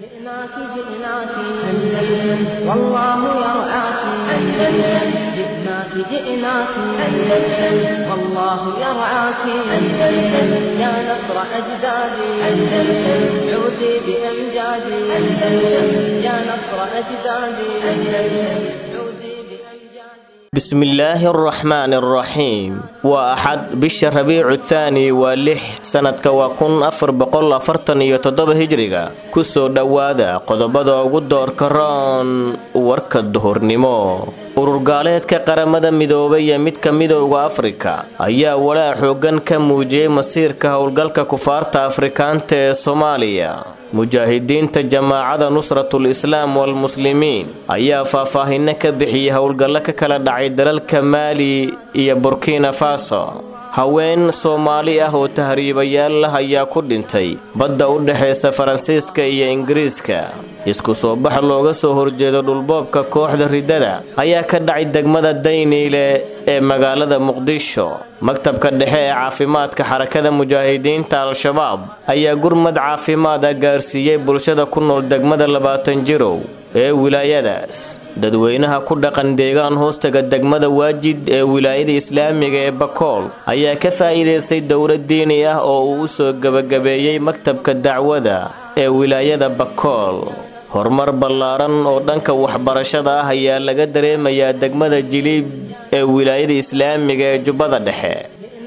جئناك جئناك أندلس والله يرعاك أندلس جئناك جئناك أندلس والله يرعاك أندلس يا نصر أجدادي أندلس عودي بأمجادي أندلس يا نصر أجدادي أندلس عودي بأمجادي bismillaahi araxmaani araxiim waa axad bisha rabiicu thaani waa lix sannadka waa kun afar boqol afartan iyo toddoba hijriga kusoo dhowaada qodobada ugu doorka roon warka duhurnimo ururgaaleedka qaramada midoobay ee midka midowda afrika ayaa walaa xooggan ka muujiyey masiirka howlgalka kufaarta afrikaanta ee soomaaliya mujaahidiinta jamaacada nusratul islaam walmuslimiin ayaa faahfaahinno ka bixiyey howlgallo ka kala dhacay dalalka maali iyo burkina faso haween soomaali ah oo tahriibayaal lah ayaa ku dhintay badda u dhexaysa faransiiska iyo ingiriiska isku soo bax looga soo horjeedo dhulboobka kooxda riddada ayaa ka dhacay degmada dayniile ee magaalada muqdisho maktabka dhexe ee caafimaadka xarakada mujaahidiinta al-shabaab ayaa gurmad caafimaad ah gaarsiiyey bulshada ku nool degmada labaatan jirow ee wilaayadaas dadweynaha ku dhaqan deegaan hoostaga degmada waajid ee wilaayada islaamiga ee bakool ayaa ka faa'iidaystay dowlad diini ah oo uu u soo gebagabeeyey maktabka dacwada ee wilaayada bakool horumar ballaaran oo dhanka waxbarashada ah ayaa laga dareemayaa degmada jiliib ee wilaayada islaamiga ee jubbada dhexe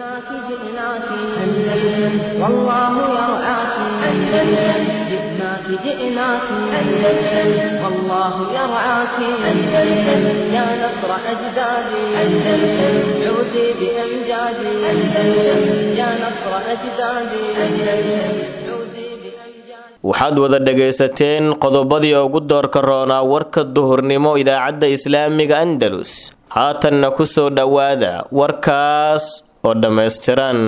جئناك جئناك أندلس والله يرعاك أندلس جئناك جئناك أندلس والله يرعاك أندلس يا نصر أجدادي أندلس عودي بأمجادي أندلس يا نصر أجدادي أندلس عودي بأمجادي waxaad wada dhagaysateen qodobadii ugu doorka roonaa warka duhurnimo idaacadda islaamiga andalus haatanna ku soo dhowaada warkaas oo dhammaystiran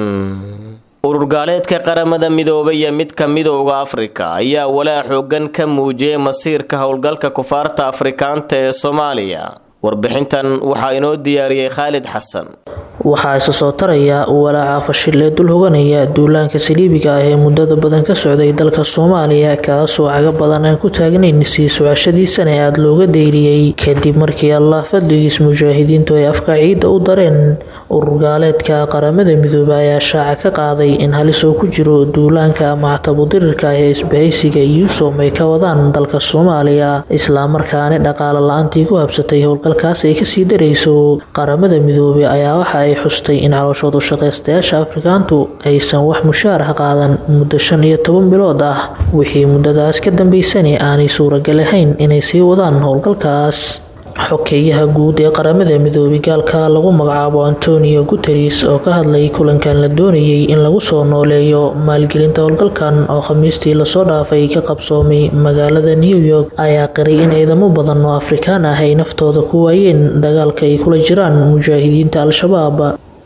ururgaaleedka qaramada midoobay iyo midka midowda afrika ayaa walaa xooggan ka muujiyey masiirka howlgalka kufaarta afrikaanta ee soomaaliya warbixintan waxaa inoo diyaariyey khaalid xasan waxaa isa soo taraya walaaca fashil ee dul hoganaya duulaanka saliibiga ah ee muddada badan ka socday dalka soomaaliya kaasoo caga badan aan ku taagnayn sii socashadiisana aada looga deyliyey kadib markii allah fadligiis mujaahidiintu ay afka ciidda u dareen ururgaaleedka qaramada midoobe ayaa shaaca ka qaaday in halis oo ku jiro duulaanka mactabudirirka ah ee isbahaysiga yuusom ay ka wadaan dalka soomaaliya islamarkaana dhaqaale la-aantii ku habsatay howlgalkaas ay kasii darayso qaramada midoobe ayaa waxa ay xustay in calooshoodu shaqaystayaasha afrikaantu aysan wax mushaar ah qaadan muddo shan iyo toban bilood ah wixii muddadaas ka dambeysani aanay suuragal ahayn inay sii wadaan howlgalkaas xokeeyaha guud ee qaramada midoobay gaalka lagu magacaabo antonio guteres oo ka hadlay kulankan la doonayay in lagu soo nooleeyo maalgelinta howlgalkan oo khamiistii lasoo dhaafay ka qabsoomay magaalada new york ayaa qiray in ciidamo badan oo afrikaan ah ay naftooda ku waayeen dagaalka ay kula jiraan mujaahidiinta al-shabaab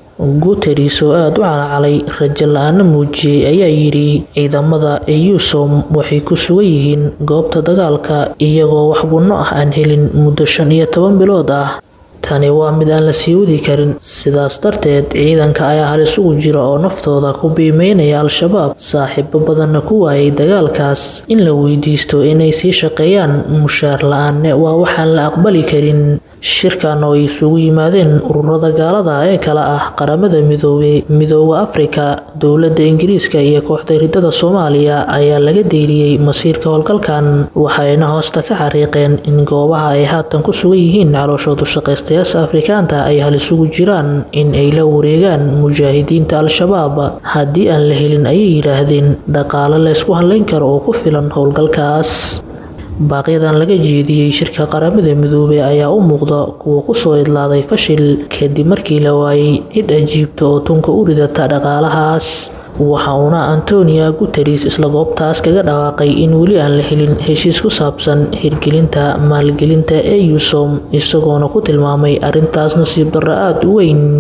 guteres oo aada u calacalay rajo la-aana muujiyey ayaa yidhi ciidamada eusom waxay ku sugan yihiin goobta dagaalka iyagoo wax gunno ah aan helin muddo shan iyo toban bilood ah tani waa mid aan la sii wadi karin sidaas darteed ciidanka ayaa halis ugu jira oo naftooda ku biimeynaya al-shabaab saaxiibo badanna ku waayay dagaalkaas in la weydiisto inay sii shaqeeyaan mushaar la-aanne waa waxaan la aqbali karin shirkan oo ay isugu yimaadeen ururada gaalada ee kale ah qaramada midoobey midooda afrika dowladda ingiriiska iyo kooxda ridada soomaaliya ayaa laga deeliyey masiirka howlgalkan waxayna hoosta ka xariiqeen in goobaha ay haatan ku sugan yihiin calooshoodu shaqaystayaasha afrikaanta ay halis ugu jiraan in ay la wareegaan mujaahidiinta al-shabaab haddii aan la helin ayay yidhaahdeen dhaqaale laysku hadlayn karo oo ku filan howlgalkaas baaqyadan laga jeediyey shirka qaramada midoobey ayaa u muuqda kuwa kusoo idlaaday fashil kadib markii la waayey cid ajiibta oo tunka u ridata dhaqaalahaas waxa uuna antonia guteres isla goobtaas kaga dhawaaqay in weli aan la helin heshiis ku saabsan hirgelinta maalgelinta eusom isagoona ku tilmaamay arrintaas nasiib darro aada u weyn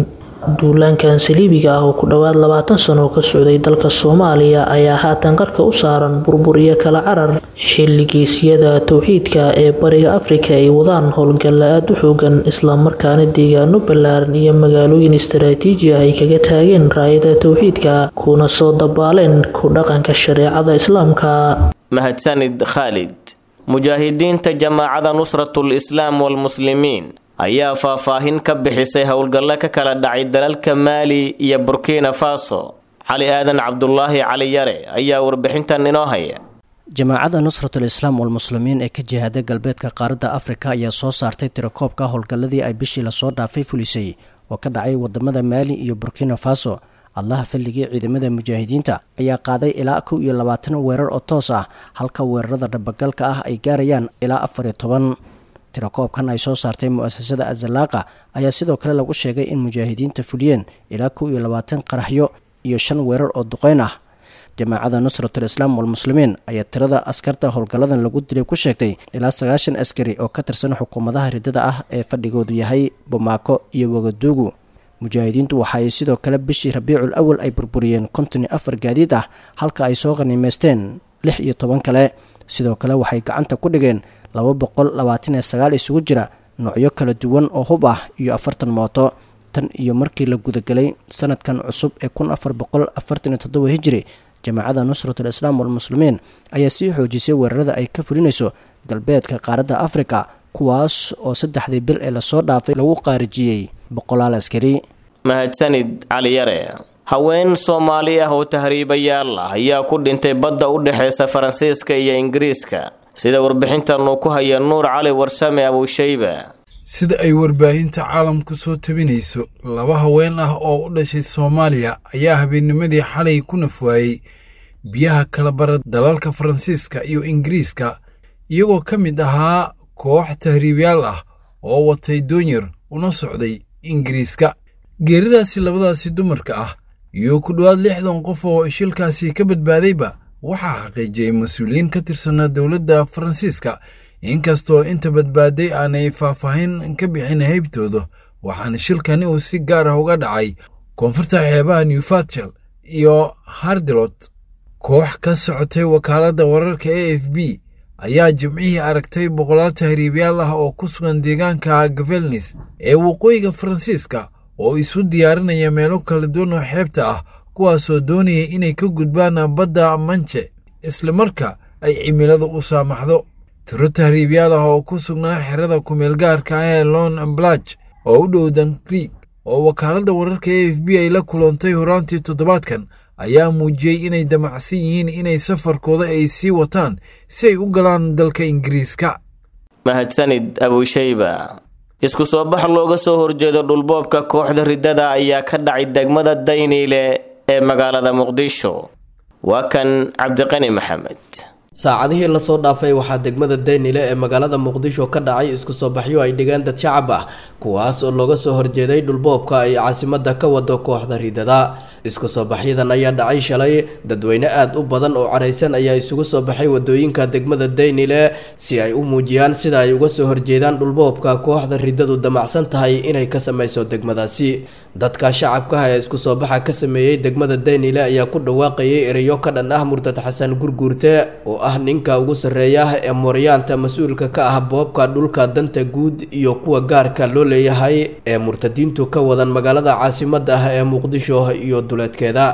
duulaankan saliibiga ah oo ku dhowaad labaatan sano ka socday dalka soomaaliya ayaa haatan qarka u saaran burbur iyo kala carar xilligiisyada towxiidka ee bariga afrika ay wadaan howlgalla aada u xoogan islamarkaana deegaano ballaaran iyo magaalooyin istaraatiiji ah ay kaga taageen raayada towxiidka kuna soo dabaaleen ku dhaqanka shareecada islaamka mahadsanid khaalid mujaahidiinta jamaacada nusratul islaam walmuslimiin ayaa faahfaahin ka bixisay howlgallo ka kala dhacay dalalka maali iyo burkina faso cali aadan cabdulaahi cali yare ayaa warbixintan inoo haya jamaacadda nusratul islaam walmuslimiin ee ka jihaada galbeedka qaaradda afrika ayaa soo saartay tirakoobka howlgalladii ay bishii lasoo dhaafay fulisay oo ka dhacay wadamada maali iyo burkina faso allaha falligii ciidamada mujaahidiinta ayaa qaaday ilaa kow iyo labaatan weerar oo toos ah halka weerarada dhabagalka ah ay gaarayaan ilaa afar iyo toban tirakoobkan ay soo saartay mu-asasada azalaaqa ayaa sidoo kale lagu sheegay in mujaahidiinta fuliyeen ilaa kow iyo labaatan qaraxyo iyo shan weerar oo duqeyn ah jamaacada nusratul islaam walmuslimiin ayaa tirada askarta howlgalladan lagu dilay ku sheegtay ilaa sagaashan askari oo ka tirsan xukuumadaha riddada ah ee fadhigoodu yahay bomaako iyo wagaduugu mujaahidiintu waxa ay sidoo kale bishii rabiicul awal ay burburiyeen konton iyo afar gaadiid ah halka ay soo qaniimeysteen lix iyo toban kale sidoo kale waxay gacanta ku dhigeen laba boqol labaatan iyo sagaal isugu jira noocyo kala duwan oo hub ah iyo afartan mooto tan iyo markii la gudagelay sanadkan cusub ee kun afar boqol afartan iyo toddoba hijiri jamaacada nusratul islaam walmuslimiin ayaa sii xoojisay weerarada ay ka fulinayso galbeedka qaaradda afrika kuwaas oo saddexdii bil ee lasoo dhaafay lagu qaarijiyey boqolaal askari mahadsanid cali yare haween soomaali ah oo tahriibayaal ah ayaa ku dhintay badda u dhexeysa faransiiska iyo ingiriiska sida warbixintan uu ku haya nuur cali warsame abuushayba sida ay warbaahinta caalamku soo tabinayso laba haween ah oo u dhashay soomaaliya ayaa habeennimadii xalay ku nafwaayey biyaha kala bara dalalka faransiiska iyo ingiriiska iyagoo ka mid ahaa koox tahriibyaal ah oo watay doonyar una socday ingiriiska geeridaasi labadaasi dumarka ah iyo ku dhowaad lixdan qof oo shilkaasi ka badbaadayba waxaa xaqiijiyey mas-uuliyiin ka tirsanaa dowladda faransiiska inkastoo inta badbaaday aanay faahfaahin ka bixin haybtooda waxaana shilkani uu si gaar ah uga dhacay koonfurta xeebaha newfatchel iyo hardilot koox ka socotay wakaaladda wararka a f b ayaa jimcihii aragtay boqolaal tahriibyaal ah oo ku sugan deegaanka gavelnis ee waqooyiga faransiiska oo isu diyaarinaya meelo kala duwan oo xeebta ah kuwaasoo doonaya inay ka gudbaan badda manje islamarka ay cimilada u saamaxdo tiro tahriibyaal ah oo ku sugnaa xerada kumeelgaarka ah ee lon blaj oo u dhow dan krieg oo wakaaladda wararka a f b ay la kulantay horaantii toddobaadkan ayaa muujiyey inay damacsan yihiin inay safarkooda ay sii wataan si ay u galaan dalka ingiriiska mahadsanid abuushayba isku soo bax looga soo horjeedo dhulboobka kooxda riddada ayaa ka dhacay degmada dayniile ee magaalada muqdisho waa kan cabdiqani maxamed saacadihii lasoo dhaafay waxaa degmada daynile ee magaalada muqdisho ka dhacay isku soo baxyo ay dhigeen dad shacab ah kuwaas oo looga soo horjeeday dhulboobka ay caasimada ka wado kooxda riidada isku soo baxyadan ayaa dhacay shalay dadweyne aada u badan oo caraysan ayaa isugu soo baxay wadooyinka degmada daynile si ay u muujiyaan sida ay uga soo horjeedaan dhulboobka kooxda riddadu damacsan tahay inay ka sameyso degmadaasi dadka shacabka ee isku soo baxa ka sameeyey degmada daynile ayaa ku dhawaaqayay ereyo ka dhan ah murtad xasan gurguurte oo ah ninka ugu sarreeya ee mooryaanta mas-uulka ka ah boobka dhulka danta guud iyo kuwa gaarka loo leeyahay ee murtadiintu ka wadan magaalada caasimada ah ee muqdisho iyo duleedkeeda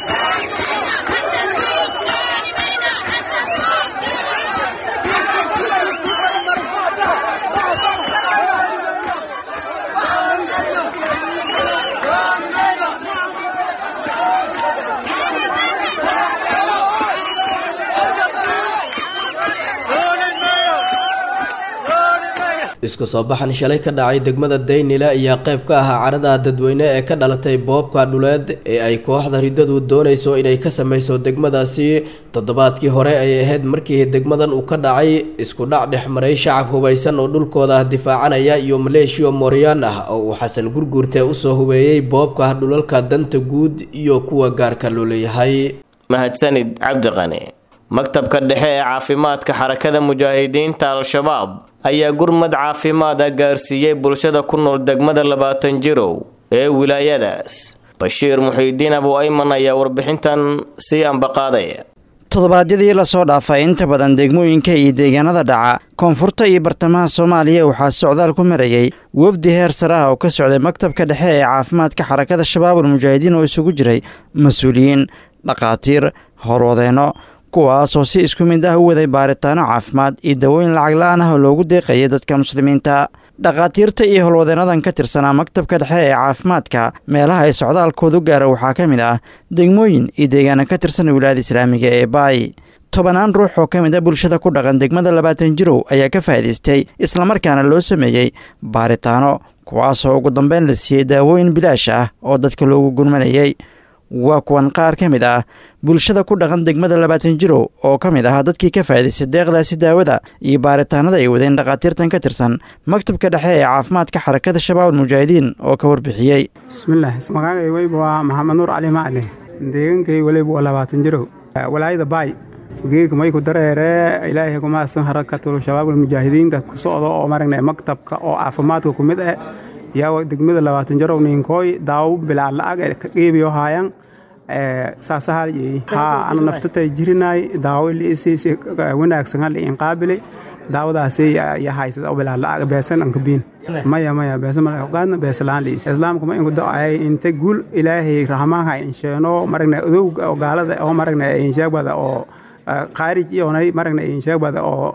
isku soo baxan shalay ka dhacay degmada daynile ayaa qayb ka ahaa carada dadweyne ee ka dhalatay boobka dhuleed ee ay kooxda riddadu doonayso inay ka sameyso degmadaasi toddobaadkii hore ay ahayd markii degmadan uu ka dhacay isku dhac dhex maray shacab hubaysan oo dhulkooda difaacanaya iyo maleeshiyo mooryaan ah oo uu xasan gurguurte usoo hubeeyey boobka dhulalka danta guud iyo kuwa gaarka loo leeyahay mahadsanid cabdiqani maktabka dhexe ee caafimaadka xarakada mujaahidiinta al-shabaab ayaa gurmad caafimaad ah gaarsiiyey bulshada ku nool degmada labaatan jirow ee wilaayadaas bashiir muxiidiin abu ayman ayaa warbixintan sii ambaqaadaya toddobaadyadii lasoo dhaafay inta badan degmooyinka iyo deegaanada dhaca koonfurta iyo bartamaha soomaaliya waxaa socdaal ku marayay wafdi heer sare ah oo ka socday maktabka dhexe ee caafimaadka xarakada shabaabul mujaahidiin oo isugu jiray mas-uuliyiin dhakhaatiir howlwadeenno kuwaasoo si isku mid ah u waday baaritaano caafimaad iyo dawooyin lacag la-aan ah oo loogu deeqayay dadka muslimiinta dhakhaatiirta iyo howlwadeennadan ka tirsanaa maktabka dhexe ee caafimaadka meelaha ay socdaalkoodu gaara waxaa ka mid ah degmooyin iyo deegaana ka tirsan wilaayada islaamiga ee baay tobanaan ruux oo ka mid a bulshada ku dhaqan degmada labaatan jirow ayaa ka faa'idaystay islamarkaana loo sameeyey baaritaano kuwaasoo ugu dambeyn la siiyey daawooyin bilaash ah oo dadka loogu gurmanayay waa kuwan qaar ka mid ah bulshada ku dhaqan degmada labaatan jirow oo ka mid ah dadkii ka faa'idaystay deeqdaasi daawada iyo baaritaanada ay wadeen dhakhaatiirtan ka tirsan maktabka dhexe ee caafimaadka xarakada shabaabul mujaahidiin oo ka warbixiyey bismillaah magacay weyba waa maxamed nuur cali macli deegankay weliba waa labaatan jirow walaayada baay geeg mayku dareere ilaahay kumaasan harakatul shabaabul mujaahidiinka ku socdo oo maragna maktabka oo caafimaadka ku mid ah yaa degmada labaatan jarow ninkooy daawo bilaa la-ag ka qeybiyo haayan saasahal haa ana naftatay jirinaay daawo liisiisi wanaagsan hal in qaabili daawadaasi ya haysada bilaa la-ag beesan an kabiin maya maya beesa mala ogaadna beesa la-aan liis islaamka ma inku do-ay inta guul ilaahay rahmaanha insheeno maragna odowga oo gaalada oo maragna insheegbada oo khaarij iyonay maragna insheegbada oo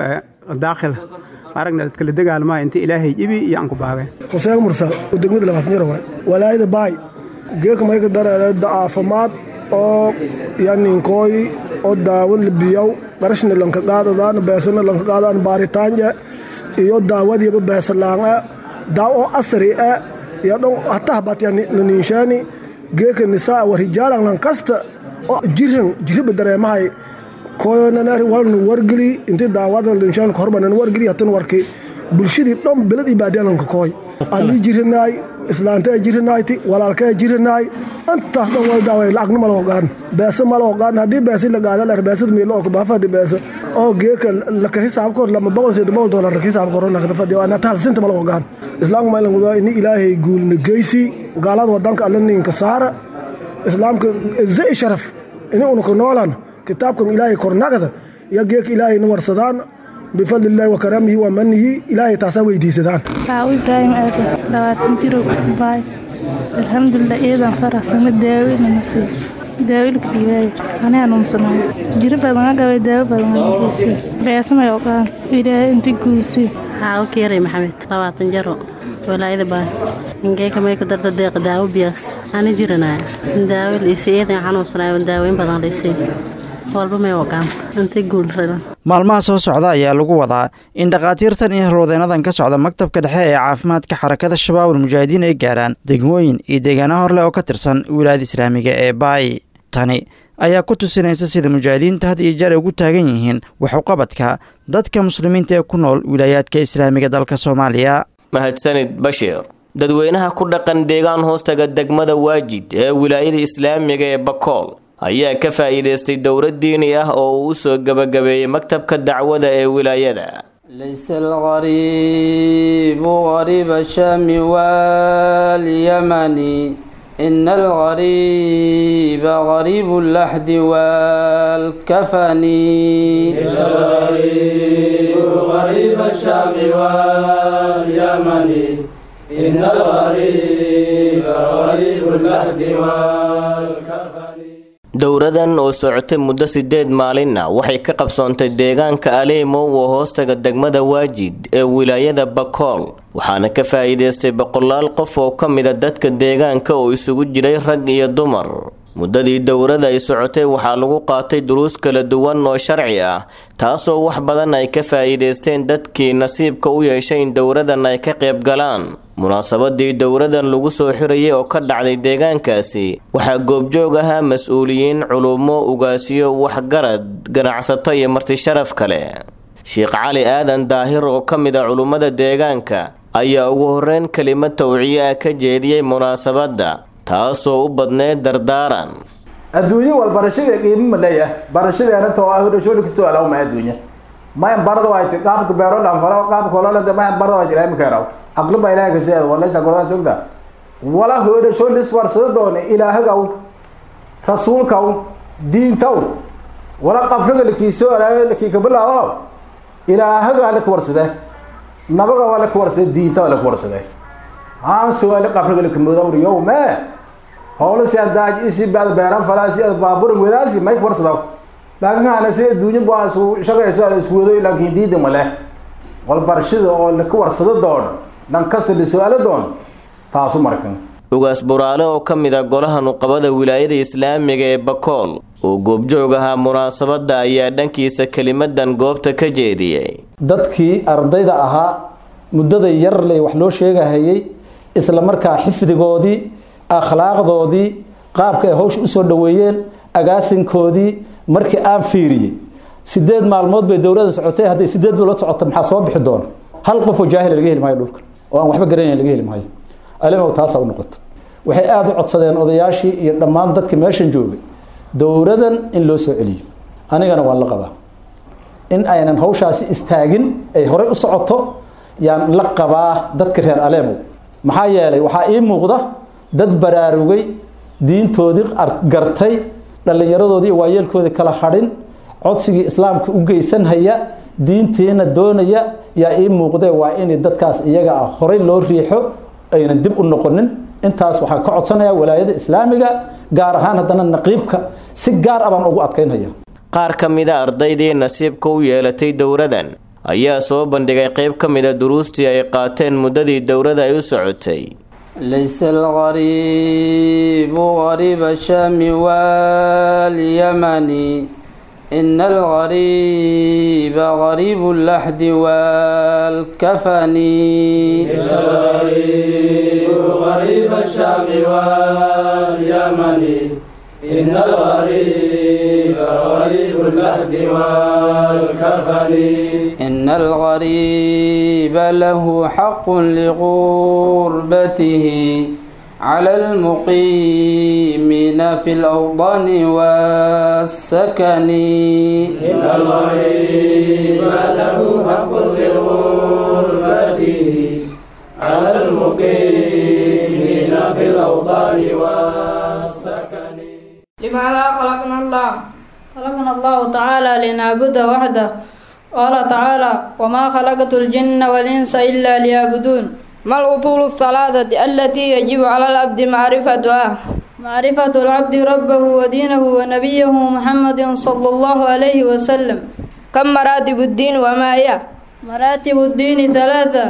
daakhil aragna dadkala dagaalmaa inta ilaahay ibi iyo aan ku baabeen xuseen mursal oo degmada labaatan jir waay walaayada baay geeka mayka dareere caafimaad oo yaninkooy oo daawo libiyow qarashna lanka qaadadaan beesana lanka qaadaan baaritaanje iyo daawadiiba beesalaanga daawo oo asri e iyo dhon hataa batyanininshaani geeka nisaa wa rijaalan lankasta oo jiran jiriba dareemahay koyonanar walnu wargeli inti daawada linshaan horbanan wargeli hatan warki bulshadii dhan belad iyo baadiyalanka kooy ani jirinaay islaantay jirinayti walaalkay jirinaay intaas dhan wal daaway lacagna ma loo qaadan beesa ma loo qaadan haddii beesi la qaada la beesad miilo oo kabaafadi beesa oo geeka laka hisaab koor lama boqol sida boqol doolar laka hisaab koor nakada fadi waa nataal sinta ma loo qaadan islaamka ma ilan wadaa ini ilaahay guulna geysi gaalada wadanka alla ninka saara islaamka zai sharaf ini unuka noolan kitaabkan ilaahay kornagada iyo geeka ilaahayna warsadaan bifadli illaahi wa karaamihi wa manihi ilaahay taasaa weydiisadaan aaw ibraahim aadan labaatan jiro baay alxamdulilah iyadan faraxsama daawina nasiib daawilka dhiibaayo anaa nuunsanaayo jiro badan agabay daawo badan geysay beesamay oqaan ilaahay inta guulsay xaawo keeray maxamed labaatan jaro walaayada baay ingeeka may ku darta deeqa daawo biyaas ana jiranaya daawo liisay iyadan xanuunsanaayo daaweyn badan liisay walba may oqaan inta guulradan maalmaha soo socda ayaa lagu wadaa in dhakhaatiirtan iyo halwadeennadan ka socda maktabka dhexe ee caafimaadka xarakada shabaabul mujaahidiin ay gaaraan degmooyin iyo deegaano horleh oo ka tirsan wilaayada islaamiga ee baay tani ayaa ku tusinaysa sida mujaahidiinta had iyo jeer ay ugu taagan yihiin waxuqabadka dadka muslimiinta ee ku nool wilaayaadka islaamiga dalka soomaaliya mahadsanid bashiir dadweynaha ku dhaqan deegaan hoostaga degmada waajid ee wilaayada islaamiga ee bakool ayaa ka faa'iidaystay dowlad diini ah oo uu u soo gebagabeeyey maktabka dacwada ee wilaayada ليس الغريب غريب الشام واليمن إن الغريب غريب اللحد والكفن ليس الغريب غريب الشام واليمن إن الغريب غريب اللحد والكفن dowradan oo socotay muddo sideed maalinna waxay ka qabsoontay deegaanka aleemo oo hoostaga degmada waajid ee wilaayada bakool waxaana ka faa'iidaystay boqolaal qof oo ka mida dadka deegaanka oo isugu jiray rag iyo dumar muddadii dowrada ay socotay waxaa lagu qaatay duruus kala duwan oo sharci ah taasoo wax badan ay ka faa'iidaysteen dadkii nasiibka u yeeshay in dowradan ay ka qayb galaan munaasabadii dowradan lagu soo xirayay oo ka dhacday deegaankaasi waxaa goobjoog ahaa mas-uuliyiin culummo ugaasiyo waxgarad ganacsato iyo martisharaf kale sheekh cali aadan daahir oo ka mid a culummada deegaanka ayaa ugu horreyn kelimad tawciye ah ka jeediyey munaasabadda taasoo u badneyd dardaaran adduunye wal barashada qiimo ma leeyahay barashadeena too ah dhashooda kasoo alaw ma adduunya mayan barada wayti qaabka beero dhan falo qaabka hololada mayan barada waa jiraa imika yaraw aqli baa ilaahay kasii walaasha goladaa sogda wala hoodhasho liswarsado doone ilaahagaw rasuulkaw diintaw wala qabriga lakiisoo alaayo lakiika bilaabo ilaahagaa laka warsade nabaga waa laka warsade diinta waa laka warsade haan sugaali qabriga lakamudawri yowme howla si adaaj isi baad beeran falaasi ad baaburin wadaasi may ka warsadaw laakiin haana si adduunyo baa isku shaqayso ada isku wado laakiin diida male wal barashada oo laka warsado doon dhan kasta la su-aalo doon taasu markan ugaas buraale oo ka mid a golaha nuqabada wilaayada islaamiga ee bakool oo goobjoog ahaa munaasabadda ayaa dhankiisa kelimadan goobta ka jeediyey dadkii ardayda ahaa muddada yarley wax loo sheegahayay isla markaa xifdigoodii akhlaaqdoodii qaabka ay hawsha usoo dhoweeyeen agaasinkoodii markii aan fiiriyey sideed maalmood bay dowladda socotay hadday sideed bilood socota maxaa soo bixi doona hal qofoo jaahila laga heli maayo dhulkan oo aan waxba garanayn laga heli maayo alimow taasa u noqoto waxay aada u codsadeen odayaashii iyo dhammaan dadka meeshan joogay dowladan in loo soo celiyo anigana waan la qabaa in aynan hawshaasi istaagin ay horey u socoto yaan la qabaa dadka reer aleemow maxaa yeelay waxaa ii muuqda dad baraarugay diintoodii gartay dhallinyaradoodii iyo waayeelkoodii kala hadhin codsigii islaamka u geysanhaya diintiina doonaya yaa ii muuqdee waa in dadkaas iyaga ah horey loo riixo aynan dib u noqonin intaas waxaan ka codsanayaa walaayada islaamiga gaar ahaan haddana naqiibka si gaar ah baan ugu adkaynaya qaar ka mida ardaydii nasiibka u yeelatay dowradan ayaa soo bandhigay qayb ka mida duruustii ay qaateen muddadii dowrada ay u socotay ليس الغريب غريب الشام واليمن إن الغريب غريب اللحد والكفن ليس الغريب غريب الشام واليمن إن الغريب غريب اللحد والكفن إن الغريب له حق لغربته على المقيمين في الأوطان والسكن إن الغريب له حق لغربته على المقيمين في الأوطان والسكن لماذا خلقنا الله خلقنا الله تعالى لنعبده وحده قال تعالى وما خلقت الجن والإنس إلا ليعبدون ما الأصول الثلاثة التي يجب على العبد معرفتها معرفة العبد ربه ودينه ونبيه محمد صلى الله عليه وسلم كم مراتب الدين وما هي مراتب الدين ثلاثة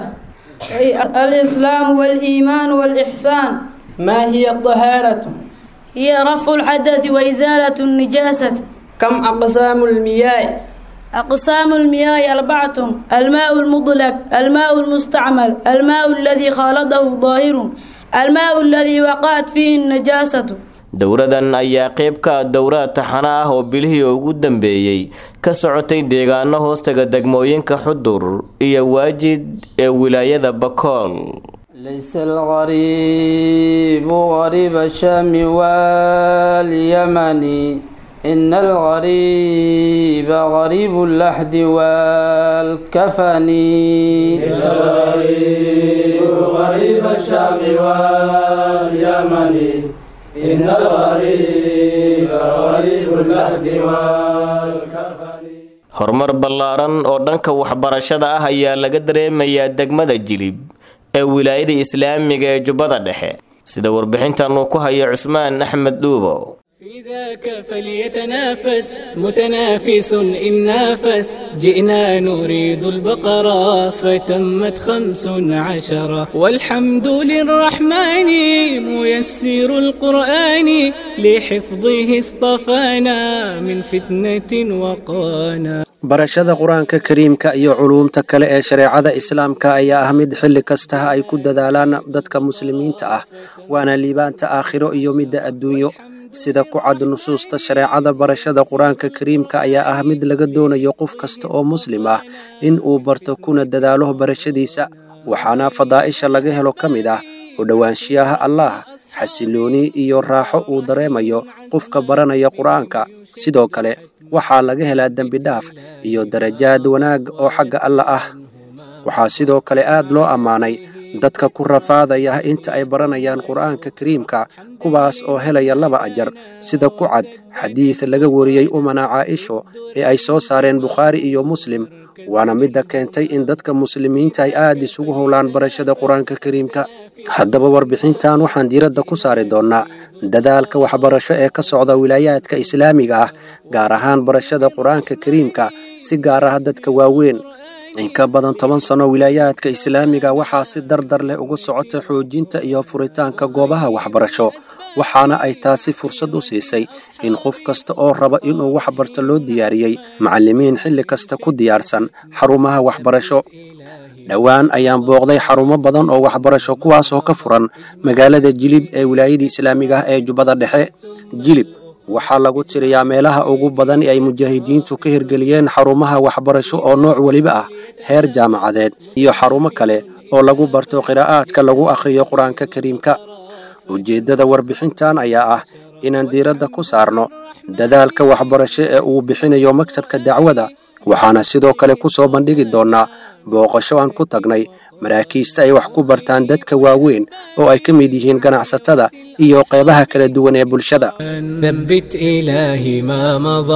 الإسلام والإيمان والإحسان ما هي الطهارة هي رفع الحدث وإزالة النجاسة كم أقسام المياه أقسام المياه أربعة الماء المطلق الماء المستعمل الماء الذي خالطه ظاهر الماء الذي وقعت فيه النجاسة dowradan ayaa qayb ka ah dowraad taxano ah oo bilihii ugu dambeeyey ka socotay deegaano hoostaga degmooyinka xudur iyo waajid ee wilaayada bakool ليس الغريب غريب الشام واليمن إن الغريب غريب اللحد والكفن ليس الغريب غريب الشام واليمن إن الغريب غريب اللحد والكفن horumar ballaaran oo dhanka waxbarashada ah ayaa laga dareemayaa degmada jilib ee wilaayada islaamiga ee jubbada dhexe sida warbixintan uu ku hayo cusmaan axmed dhuubo في ذاك فليتنافس متنافس إن نافس جئنا نريد البقرة فتمت خمس عشرة والحمد للرحمن ميسر القرآن لحفظه اصطفانا من فتنة وقانا barashada qur-aanka kariimka iyo culuumta kale ee shareecada islaamka ayaa ah mid xilli kastaha ay ku dadaalaan dadka muslimiinta ah waana liibaanta aakhiro iyo midda adduunyo sida ku cad nusuusta shareecada barashada qur-aanka kariimka ayaa ah mid laga doonayo qof kasta oo muslim ah in uu barto kuna dadaalo barashadiisa waxaana fadaa'isha laga helo ka mid ah u dhowaanshiyaha allaah xasilooni iyo raaxo uu dareemayo qofka baranaya qur-aanka sidoo kale waxaa laga helaa dembi dhaaf iyo darajaad wanaag oo xagga alla ah waxaa sidoo kale aad loo ammaanay dadka ku rafaadaya inta ay baranayaan qur'aanka kariimka kuwaas oo helaya laba ajar sida ku cad xadiid laga wariyey umana caaisho ee ay soo saareen bukhaari iyo muslim waana midda keentay in dadka muslimiinta ay aad isugu howlaan barashada qur-aanka kariimka haddaba warbixintan waxaan diiradda ku saari doonnaa dadaalka waxbarasho ee ka socda wilaayaadka islaamiga ah gaar ahaan barashada qur-aanka kariimka si gaar ah dadka waaweyn in ka badan toban sano wilaayaadka islaamiga waxaa si dardar leh ugu socota xoojinta iyo furitaanka goobaha waxbarasho waxaana ay taasi fursad u siisay in qof kasta oo raba inuu wax barto loo diyaariyey macallimiin xilli kasta ku diyaarsan xarumaha waxbarasho dhowaan ayaan booqday xarumo badan oo waxbarasho kuwaas oo ka furan magaalada jilib ee wilaayada islaamiga ah ee jubbada dhexe jilib waxaa lagu tiriyaa meelaha ugu badan ay mujaahidiintu ka hirgeliyeen xarumaha waxbarasho oo nooc weliba ah heer jaamacadeed iyo xarumo kale oo lagu barto qiraa'aadka lagu akhriyo qur-aanka kariimka ujeeddada warbixintan ayaa ah inaan diiradda ku saarno dadaalka waxbarasho ee uu bixinayo maktabka dacwada waxaana sidoo kale ku soo bandhigi doonnaa booqasho aan ku tagnay maraakiista ay wax ku bartaan dadka waaweyn oo ay ka mid yihiin ganacsatada iyo qeybaha kala duwan ee bulshada ثبت إلهي ما مضى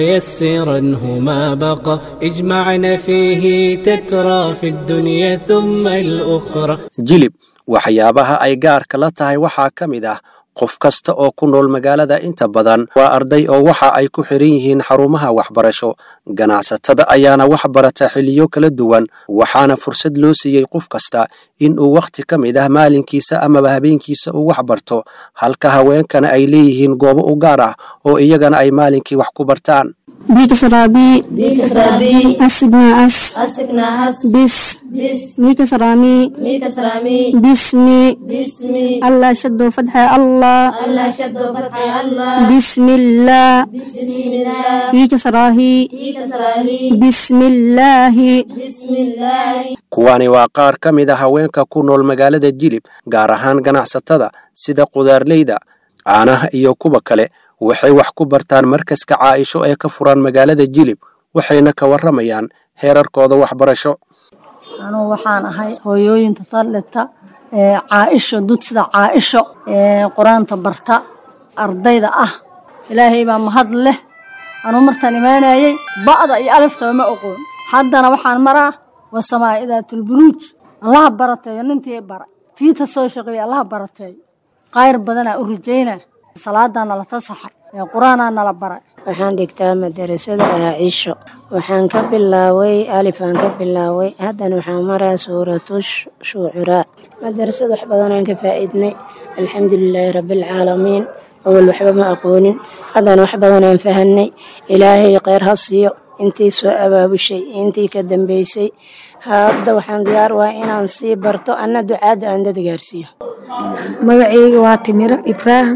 ويسرنه ما بقى اجمعنا فيه تترى في الدنيا ثم الأخرى jilib waxyaabaha ay gaarka la tahay waxaa ka mid ah qof kasta oo ku nool magaalada inta badan waa arday oo waxa ay ku xiran yihiin xarumaha waxbarasho ganacsatada ayaana wax barata xiliyo kala duwan waxaana fursad loo siiyey qof kasta in uu wakhti ka mid ah maalinkiisa amaba habeenkiisa uu wax barto halka haweenkana ay leeyihiin goobo u gaar ah oo iyagana ay maalinkii wax ku bartaan بكسرابي بكسرابي أسقنا أس أسكنا أس بس بس ميكسرامي ميكسرامي باسمي باسمي الله شد فتح الله الله شد فتح الله بسم الله بسم الله ميكسراهي ميكسراري بسم الله بسم الله kuwani waa qaar ka mid a haweenka ku nool magaalada jilib gaar ahaan ganacsatada sida qudaarleyda caanaha iyo kuwa kale waxay wax ku bartaan markaska caaisho ee ka furan magaalada jilib waxayna ka warramayaan heerarkooda waxbarasho anugu waxaan ahay hooyooyinta taldhigta ee caaisho dud sida caaisho ee qur-aanta barta ardayda ah ilaahay baa mahad leh anuu martaan imaanayey ba'da iyo aliftaba ma oqoon haddana waxaan maraa wasamaa idaatulburuuj allaha barateeyo nintii bara tiita soo shaqeeya allaha barateeyo qayr badanaa u rajayna salaadaa nala tasaxay ee qur-aanaa nala baray waxaan dhigtaa madarasada aacisho waxaan ka bilaaway alifaan ka bilaaway haddana waxaan maraa suuratu shuucuraa madarasada wax badanaan ka faa'iidnay alxamdulilaahi rabbialcaalamiin awal waxba ma aqoonin haddana wax badanaan fahanay ilaahay kheyr ha siiyo intii soo abaabushay intii ka dambeysay hadda waxaan diyaar wahay inaan sii barto anna ducaadda aan dad gaarsiiyo magacayga waa timiro ibraahim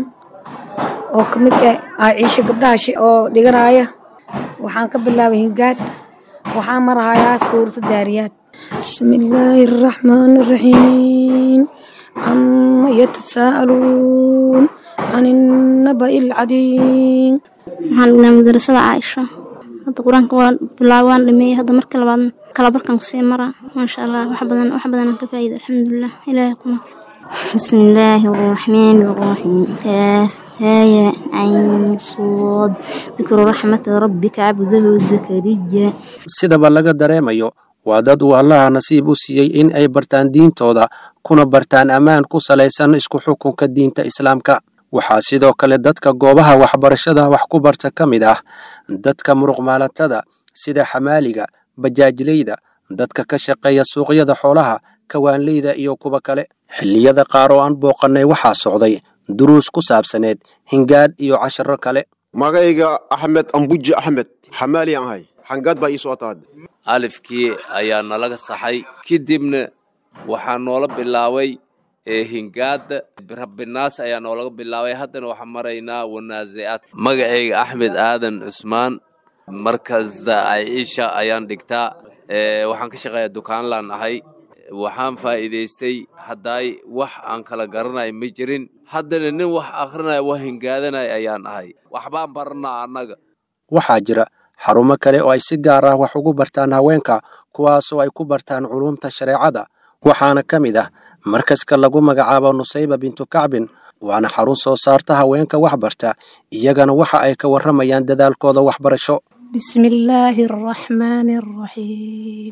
oo ka mid ah aaciisho gabdhaha oo dhiganaya waxaan ka bilaabay hingaad waxaan marahayaa suurta daariyaad bismillaahi araxmaani araxiim cama yatasaa'aluun can innaba'i alcadiim waxaan dhignaa madarasada caaisho hadda qur-aanka waan bilaabay waan dhameeyey hadda marka labaad kala barkan kusii maraa maasha allah wax badan wax badanaan ka faa'iida alxamdulilah ilaahay ku mahadsan بسم الله الرحمن الرحيم كاف هايا عين صاد ذكر رحمة ربك عبده زكريا sidaba laga dareemayo waa dad uu allaha nasiib u siiyey in ay bartaan diintooda kuna bartaan ammaan ku salaysan isku xukunka diinta islaamka waxaa sidoo kale dadka goobaha waxbarashada wax ku barta ka mid ah dadka muruqmaalatada sida xamaaliga bajaajleyda dadka ka shaqeeya suuqyada xoolaha kawaanleyda iyo kuwa kale xilliyada qaar oo aan booqannay waxaa socday duruus ku saabsaneed hingaad iyo casharo kale magayga axmed ambuji axmed xamaali aan ahay xangaad baa ii soo taad alifkii ayaa nalaga saxay kadibna waxaa noola bilaabay hingaada rabbinaas ayaa noolaga bilaabay haddana waxaan maraynaa wanaasicaad magacayga axmed aadan cusmaan markasta aiisha ayaan dhigtaa waxaan ka shaqeeyaa dukaanlaan ahay waxaan faa'iidaystay haddaay wax aan kala garanay ma jirin haddana nin wax akhrinaya wax hingaadanaya ayaan ahay waxbaan baranaa annaga waxaa jira xarumo kale oo ay si gaar ah wax ugu bartaan haweenka kuwaasoo ay ku bartaan culumta shareecada waxaana ka mid ah markaska lagu magacaabo nusayba bintu kacbin waana xarun soo saarta haweenka waxbarta iyagana waxa ay ka warramayaan dadaalkooda waxbarasho بسم الله الرحمن الرحيم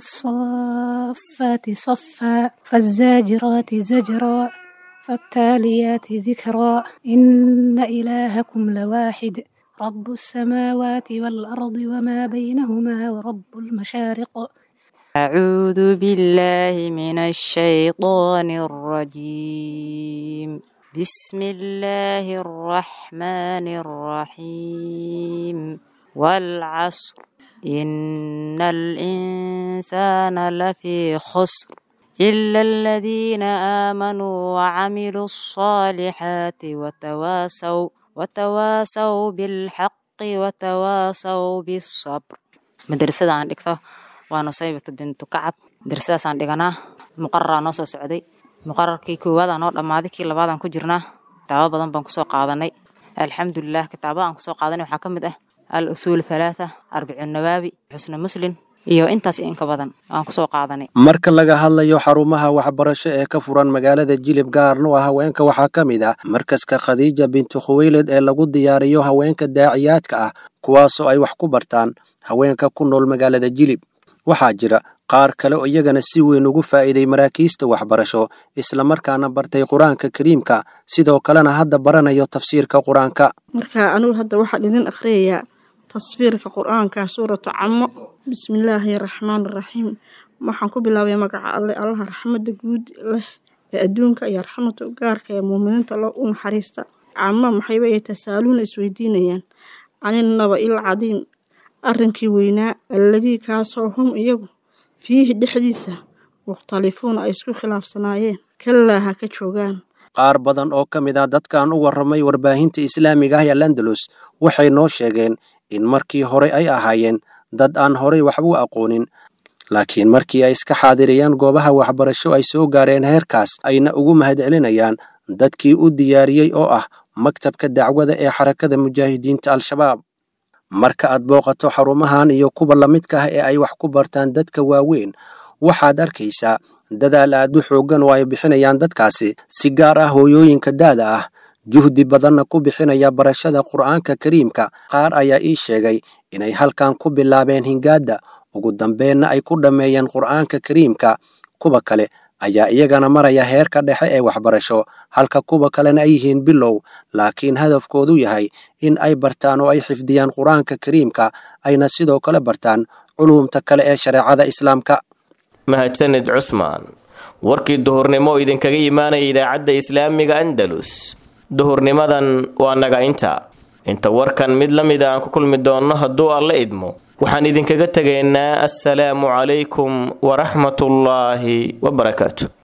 والصافات صفا فالزاجرات زجرا فالتاليات ذكرا إن إلهكم لواحد رب السماوات والأرض وما بينهما ورب المشارق أعوذ بالله من الشيطان الرجيم بسم الله الرحمن الرحيم والعصر إن الإنسان لفي خسر إلا الذين آمنوا وعملوا الصالحات وتواصوا وتواصوا بالحق وتواصوا بالصبر مدرسة عن إكثر ونصيبة بنت كعب درسadaas aan dhiganaa muqararaa noo soo socday muqararkii koowaad aa noo dhammaaday kii labaad aan ku jirnaa kitaabo badan baan kusoo qaadanay alxamdulilah kitaabada aan kusoo qaadanay waxaa ka mid ah al usuul halaatha arbicu nawaabi xusna muslim iyo intaas iyo inka badan aan kusoo qaadanay marka laga hadlayo xarumaha waxbarasho ee ka furan magaalada jilib gaarna waa haweenka waxaa ka mid ah markaska khadiija bintu khuweyled ee lagu diyaariyo haweenka daaciyaadka ah kuwaasoo ay wax ku bartaan haweenka ku nool magaalada jilib waxaa jira qaar kale oo iyagana si weyn ugu faa'iiday maraakiista waxbarasho islamarkaana bartay qur-aanka kariimka sidoo kalena hadda baranayo tafsiirka qur-aanka marka anigu hadda waxaan idin akhriyayaa tasfiirka qur-aanka suuratu camo bismillaahi raxmaan raxiim waxaan ku bilaabay magaca alle allaha raxmada guud leh ee adduunka iyo raxmada gaarka ee muuminiinta lo u naxariista camo maxayba tasaaluuna isweydiinayaan caninaba il cadiim arrinkii weynaa alladii kaasoo hum iyagu fiihi dhexdiisa mukhtalifuuna ay isku khilaafsanaayeen kalaa ha ka joogaan qaar badan oo ka mid ah dadkan u warramay warbaahinta islaamiga ah ee landalus waxay noo sheegeen in markii hore ay ahaayeen dad aan horay waxba u aqoonin laakiin markii ay iska xaadiriyeen goobaha waxbarasho ay soo gaareen heerkaas ayna ugu mahadcelinayaan dadkii u diyaariyey oo ah maktabka dacwada ee xarakada mujaahidiinta al-shabaab marka aad booqato xarumahan iyo kuwa la midka ah ee ay wax ku bartaan dadka waaweyn waxaad arkaysaa dadaal aad u xooggan oo ay bixinayaan dadkaasi si gaar ah hooyooyinka daada ah juhdi badanna ku bixinaya barashada qur'aanka kariimka qaar ayaa ii sheegay inay halkan ku bilaabeen hingaadda ugu dambeenna ay ku dhammeeyeen qur'aanka kariimka kuwa kale ayaa iyagana maraya heerka dhexe ee waxbarasho halka kuwa kalena ay yihiin bilow laakiin hadafkoodu yahay in ay bartaan oo ay xifdiyaan qur-aanka kariimka ayna sidoo kale bartaan culuumta kale ee shareecada islaamka mahadsanid cusmaan warkii duhurnimo idinkaga imaanaya idaacadda islaamiga andalus duhurnimadan waa naga inta inta warkan mid la mida aan ku kulmi doonno hadduu alla idmo waxaan idinkaga tegaynaa assalaamu calaykum waraxmatullaahi wabarakaatu